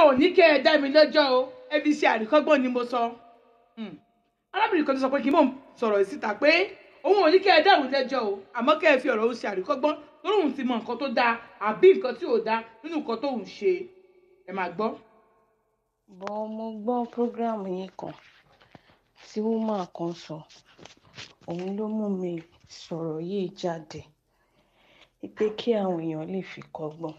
ò ní kẹ́ ẹ dá mi lẹ́jọ́ o ẹ fi ṣe àríkọ́gbọ́n ni mo sọ Hmm. arábìnrin kan tó sọ pé kí n mọ̀ sọ̀rọ̀ síta pé òun ò ní kẹ́ ẹ dá òun lẹ́jọ́ o àmọ́ kẹ́ ẹ fi ọ̀rọ̀ òun ṣe àríkọ́gbọ́n lórí òun ti mọ nǹkan tó dáa àbí nǹkan tí ò dáa nínú nǹkan tó òun ṣe ẹ máa gbọ́. bọ́ mo gbọ́ program yín kan tí woman kan sọ òun ló mú mi sọ̀rọ̀ yìí jáde pé kí àwọn èèyàn lè fi kọ́gbọ́n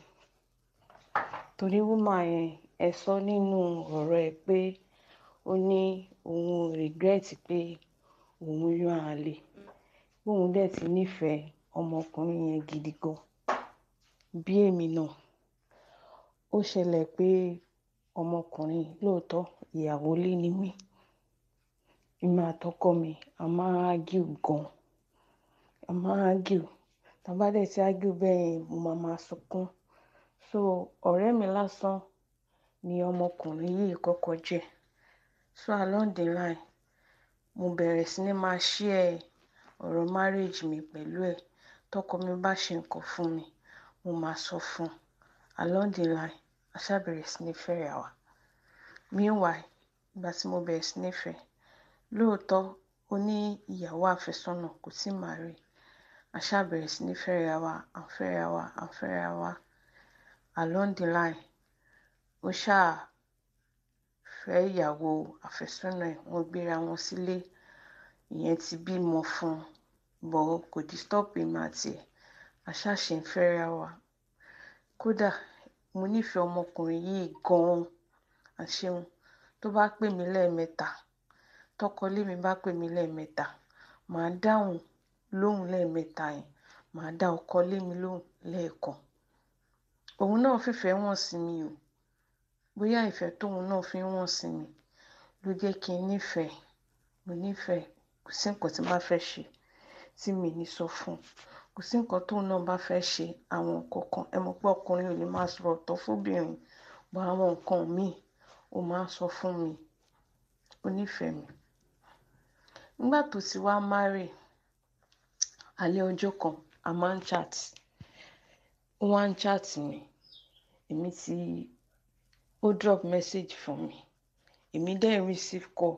torí woman yẹn ẹ sọ nínú ọ̀rọ̀ ẹ pé ó ní òun ò regret pé òun yan àlè bóun dẹ̀ ti nífẹ̀ẹ́ ọmọkùnrin yẹn gidi gan bí èmi náà ó ṣẹlẹ̀ pé ọmọkùnrin lóòótọ́ ìyàwó lé ní mí èmi àtọkọ mi a máa ń argue gan a máa ń argue tá a bá dẹ̀ ti argue bẹ́ẹ̀ yẹn mo máa máa sunkún so ọ̀rẹ́ mi lásán ni ọmọkùnrin yìí kọ́kọ́ jẹ́ so along the line mo bẹ̀rẹ̀ sí ní máa share ọ̀rọ̀ marriage mi pẹ̀lú ẹ̀ tọkọ mi bá ṣe nǹkan fún mi mo máa sọ fún un along the line a ṣá bẹ̀rẹ̀ sí ní fẹ́ra wa meanwhile ìgbà tí mo bẹ̀rẹ̀ sí ní fẹ́ lóòótọ́ ó ní ìyàwó àfẹ́sọ́nà kò tí ì marry a ṣá bẹ̀rẹ̀ sí ní fẹ́ra wa à ń fẹ́ra wa à ń fẹ́ra wa along the line ó ṣáà fẹ́ ìyàwó àfẹ́sọ́nà ẹ̀ wọ́n gbéra wọn sílé ìyẹn ti bímọ fún un bọ̀ kò disturb èmi àti ẹ̀ a ṣáà ṣe ń fẹ́ra wa kódà mo nífẹ̀ẹ́ ọmọkùnrin yìí gan-an àṣeun tó bá pè mí lẹ́ẹ̀mẹ́ta tọkọlé mi bá pè mí lẹ́ẹ̀mẹ́ta màá dáhùn lóhùn lẹ́ẹ̀mẹ́ta yẹn màá dá ọkọ lé mi lóhùn lẹ́ẹ̀kan òun náà fìfẹ́ wọ̀n sí mi o bóyá ìfẹ́ tóun náà fi ń wọ̀n sí mi ló jẹ́ kí n nífẹ̀ẹ́ mo nífẹ̀ẹ́ kò sí nǹkan tí n bá fẹ́ ṣe tí mi ní sọ fún un kò sí nǹkan tóun náà bá fẹ́ ṣe àwọn nǹkan kan ẹ mọ̀ pé ọkùnrin ò lè máa sọ̀rọ̀ tọ́ fóbìnrin bọ́ àwọn nǹkan míì ó máa ń sọ fún mi ó nífẹ̀ẹ́ mi nígbà tó ti wá marry alẹ́ ọjọ́ kan a máa ń chat ó wá ń chat mi èmi ti ó drop message fún mi èmi dẹ̀ receive call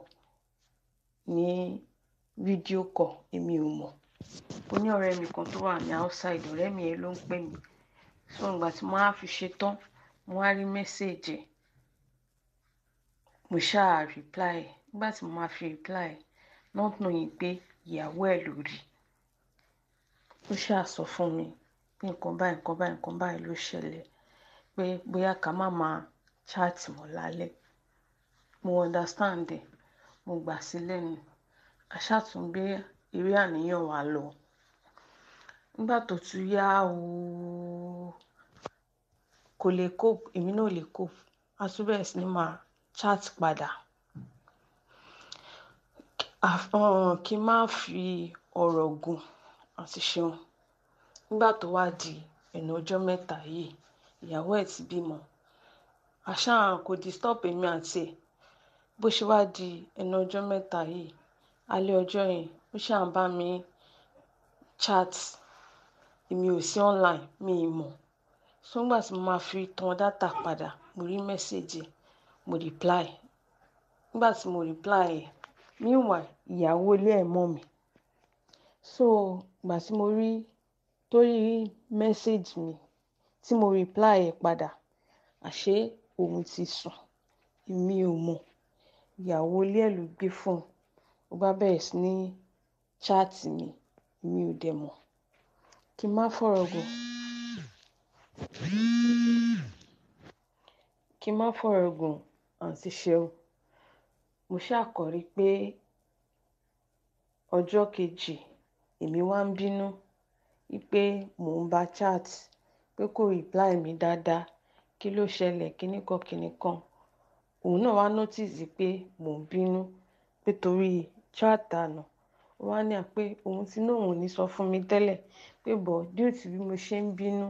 ní fídíò call èmi ò mọ̀ ó ní ọ̀rẹ́ mi kan tó wà ní outside ọ̀rẹ́ mi yẹn ló ń pè mí so ìgbà tí mo á fi ṣe tán mo á rí message ẹ̀ mo ṣáà reply nígbà tí mo máa fi reply not knowing pé ìyàwó ẹ̀ ló rí ó ṣáà sọ fún mi pé nǹkan báyìí nǹkan báyìí nǹkan báyìí ló ṣẹlẹ̀ pé bóyá ká má máa chat mọ́ lálẹ́ mo understand ẹ̀ mo gbà sí lẹ́nu aṣàtúngbé eré àníyàn wa lọ nígbà tó tún yá o kò lè cope èmi náà ò lè cope a tún bẹ̀rẹ̀ sí ní máa chat padà kí n má fi ọ̀rọ̀ gùn àti ṣeun nígbà tó wá di ẹnu ọjọ́ mẹ́ta yìí ìyàwó ẹ̀ ti bímọ àṣà kò disturb èmi àti ẹ̀ bó ṣe wá di ẹnu ọjọ́ mẹ́ta yìí alẹ́ ọjọ́ yẹn ó ṣáà ń bá mi chat èmi ò sí online mi ì mọ̀ so nígbà tí mo máa fi tan data padà mo rí mẹ́sẹ̀gì mo reply nígbà tí mo reply ẹ̀ meanwhile ìyàwó ilé ẹ̀ mọ̀ mi so ìgbà tí mo rí tó rí mẹ́sẹ̀gì mi tí mo reply ẹ̀ padà àṣé òun ti sùn èmi ò mọ̀ ìyàwó ilé ẹ̀ ló gbé fóònù ó bá bẹ̀rẹ̀ sí ní chat mi èmi ò dẹ̀ mọ̀ kí n má fọ̀rọ̀ gùn kí n má fọ̀rọ̀ gùn àǹtí ṣeun mo ṣàkọrí pé ọjọ́ kejì èmi wá ń bínú wípé mò ń bá chat pé kò reply mi dáadáa kí ló ṣẹlẹ̀ kíní kan kíní kan òun náà wá notice pé mò ń bínú pé torí chat àná ó wá ní à pé òun ti ní òun ò ní sọ fún mi tẹ́lẹ̀ pé bọ̀ due to bí mo ṣe ń bínú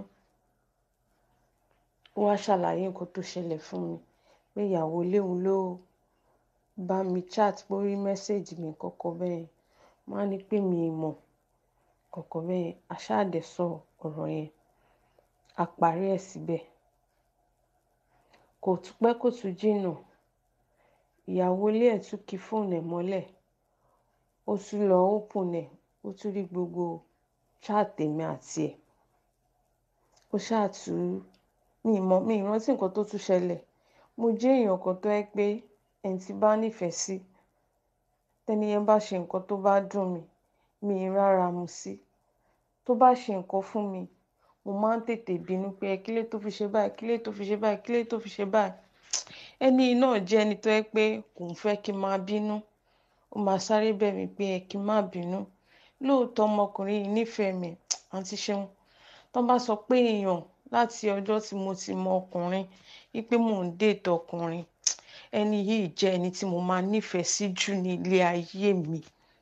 ó wá ṣàlàyé nǹkan tó ṣẹlẹ̀ fún mi pé ìyàwó ilé òun ló bá mi chat pé ó rí mẹ́sẹ̀gì mi kọ́kọ́ bẹ́ẹ̀ wọ́n á ní pé mi ì mọ̀ kọ̀kọ̀ bẹ́ẹ̀ aṣáàdẹ̀ sọ ọ̀rọ̀ yẹn a parí ẹ̀ síbẹ̀ kò tún pẹ́ kò tún jìnnà ìyàwó ilé ẹ̀ tún ki fóònù ẹ̀ mọ́lẹ̀ ó tún lọ open ẹ̀ ó tún rí gbogbo chat èmi àti ẹ̀ ó ṣáà tún mi mọ̀ mi ìrántí nǹkan tó tún ṣẹlẹ̀ mo jẹ́ èèyàn kan tó yẹ pé ẹni tí bá nífẹ̀ẹ́ sí tẹ́ni yẹn bá ṣe nǹkan tó bá dùn mí mi ì rárá mu sí tó bá ṣe nǹkan fún mi mo máa ń tètè bínú pé ẹ kílé tó fi ṣe báyìí kílé tó fi ṣe báyìí kílé tó fi ṣe báyìí ẹni náà jẹ́ ẹni tó yẹ pé kò ń fẹ́ kí n máa bínú ó máa sáré bẹ̀ mí pé ẹ kí n má bínú lóòótọ́ ọmọkùnrin yìí nífẹ̀ẹ́ mi àǹtí ṣeun tó bá sọ pé èèyàn láti ọjọ́ tí mo ti mọ ọkùnrin wípé mò ń dètò ọkùnrin ẹni yìí jẹ́ ẹni tí mo máa nífẹ̀ẹ́ sí jù ní ilé ayé mi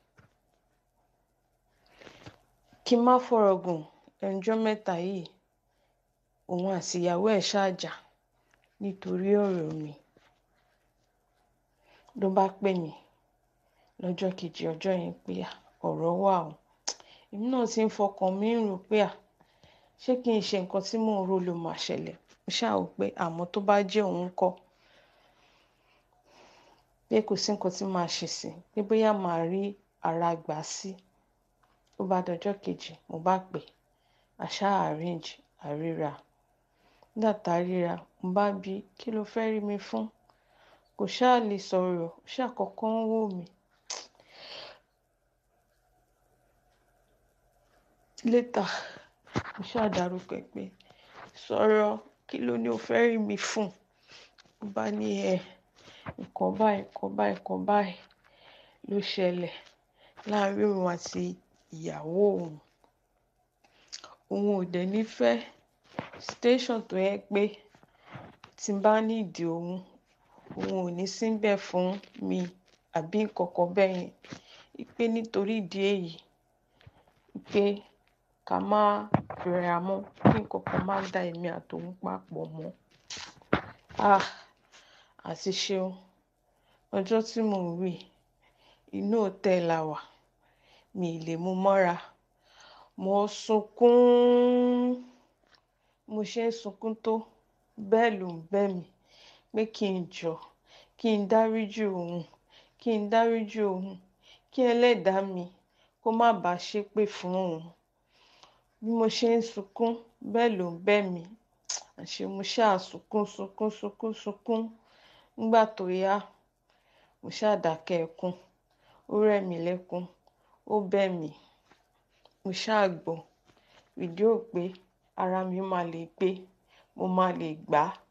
kí n má fọ̀rọ̀ gùn ẹnjọ́ mẹ́ta yìí òun àti ìyàwó ẹ̀ ṣáàjà nítorí ọ̀rọ̀ mi ló bá pè mí lọ́jọ́ kejì ọjọ́ yẹn pé à ọ̀rọ̀ wà o èmi náà ti ń fọkàn mi ń rò pé à ṣé kí n ṣe nǹkan tí mò ń rò ló máa ṣẹlẹ̀ mo ṣáà wò pé àmọ́ tó bá jẹ́ òun kọ́ pé kò sí nǹkan tí màá ṣe sí pé bóyá màá rí ara gbà sí ó bá dọjọ́ kejì mo bá pè àṣà arrange àríra nígbà tá a ríra mo bá bí kí ló fẹ́ rí mi fún kò ṣáà lè sọ̀rọ̀ ó ṣáà kọ́kọ́ ń wò mí létà mo ṣáà dárúkọ ẹ̀ pé sọ̀rọ̀ kí ló ní o fẹ́ rí mi fún mo bá ní ẹ nǹkan báyìí nǹkan báyìí nǹkan báyìí ló ṣẹlẹ̀ láàrin òun àti ìyàwó òun òun ò dẹ̀ ní fẹ́ station tó yẹ pé tí n bá nídìí òun òun ò ní síbẹ̀ fún mi àbí nǹkan kan bẹ́ẹ̀ yẹn pé nítorí ìdí èyí pé ká má fẹ́ra mọ́ kí nǹkan kan má da èmi àtòun papọ̀ mọ́ ah àti ṣeun ọjọ́ tí mò ń wí inú òtẹ́ẹ̀ la wà mi ì lè mú mọ́ra mo sunkún mo ṣe ń sunkún tó bẹ́ẹ̀ ló ń bẹ̀ mí pé kí n jọ kí n dáríjì òun kí n dáríjì òun kí ẹlẹ́dàá mi kó má bàa ṣépè fún òun bí mo ṣe ń sunkún bẹ́ẹ̀ ló ń bẹ̀ mí àṣé mo ṣáà sunkún sunkún sunkún sunkún nígbà tó yá mo ṣáà dákẹ́ ẹkún ó rẹ̀ mí lẹ́kún ó bẹ̀ mí mo ṣáà gbọ́ fídíò pé ara mi máa lè gbé mo máa lè gbà á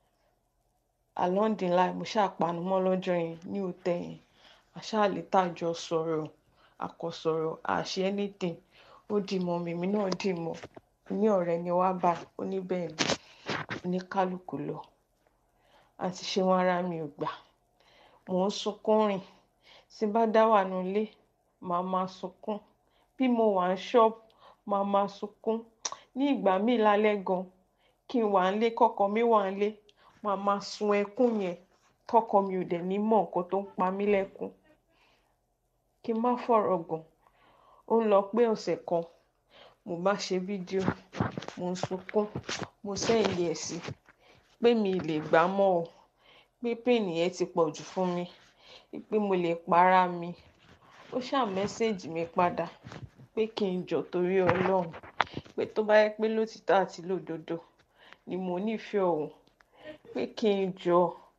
along the line mo ṣáà panu mọ́ lọ́jọ́ yẹn ní òtẹ́ yẹn àṣáà lè tàjọ sọ̀rọ̀ àkọsọ̀rọ̀ àṣẹ anything ó dì mọ́ mi èmi náà dì mọ́ ní ọ̀rẹ́ ni wá bá ó ní bẹ́ẹ̀ ni oníkálukú lọ àti ṣe wọn ara mi ò gbà mò ń sunkún rìn tí bá dá wà nílé màá máa sunkún bí mo wà ní ṣọ́ọ̀bù màá máa sunkún ní ìgbà míì lálẹ́ gan kí n wà nílé kọ́kọ́ mi wà nílé màá máa sun ẹkún yẹn tọkọ mi ò dẹ̀ ní mọ̀ nǹkan tó ń pa mí lẹ́kún kí n má fọ̀rọ̀ gùn ó ń lọ pé ọ̀sẹ̀ kan mo bá ṣe fídíò mo ń sunkún mo sẹ́yìn ẹ̀ sí pé mi lè gbà mọ́ o pé pain yẹn ti pọ̀ jù fún mi pé mo lè para mi ó ṣáà mẹ́sẹ̀gì mi padà pé kí n jọ torí ọlọ́run pé tó bá yẹ pé lótìtọ́ àti lódodo ni mo nífẹ̀ẹ́ òun pé kí n jọ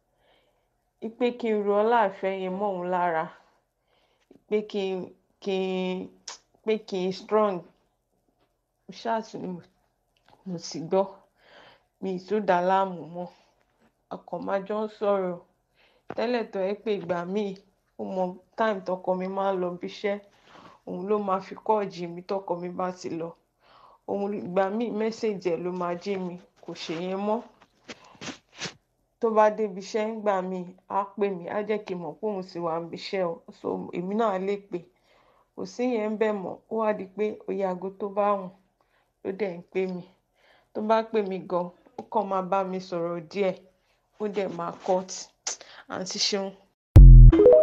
pé kí n ro ọláàfẹ́ yẹn mọ́ òun lára pé kí n kí n pé kí n strong mo ṣáà tún ní mo sì gbọ́ mi ì tún dà á láàmú mọ́ akọ̀májọ́ ń sọ̀rọ̀ tẹ́lẹ̀ tó yẹ pé ìgbà míì ó mọ time tọkọ mi máa ń lọ bíṣẹ́ òun ló máa fi kọ́ọ̀jì mi tọkọ mi bá ti lọ òun ìgbà míì mẹ́sẹ̀jì ẹ̀ ló máa jí mi kò ṣèyẹn mọ́ tó bá débi iṣẹ́ ńgbà míì á pè mí á jẹ́ kí n mọ̀ pé òun sì wà níbi iṣẹ́ o so èmi náà lè pè kò sí yẹn ń bẹ̀ mọ́ ó wá di pé oyè aago tó bá wùn ló dẹ̀ ń pè mí tó bá pè mí gan ó kàn máa bá mi sọ̀rọ̀ díẹ̀ ó dẹ̀ máa cut àǹtí ṣeun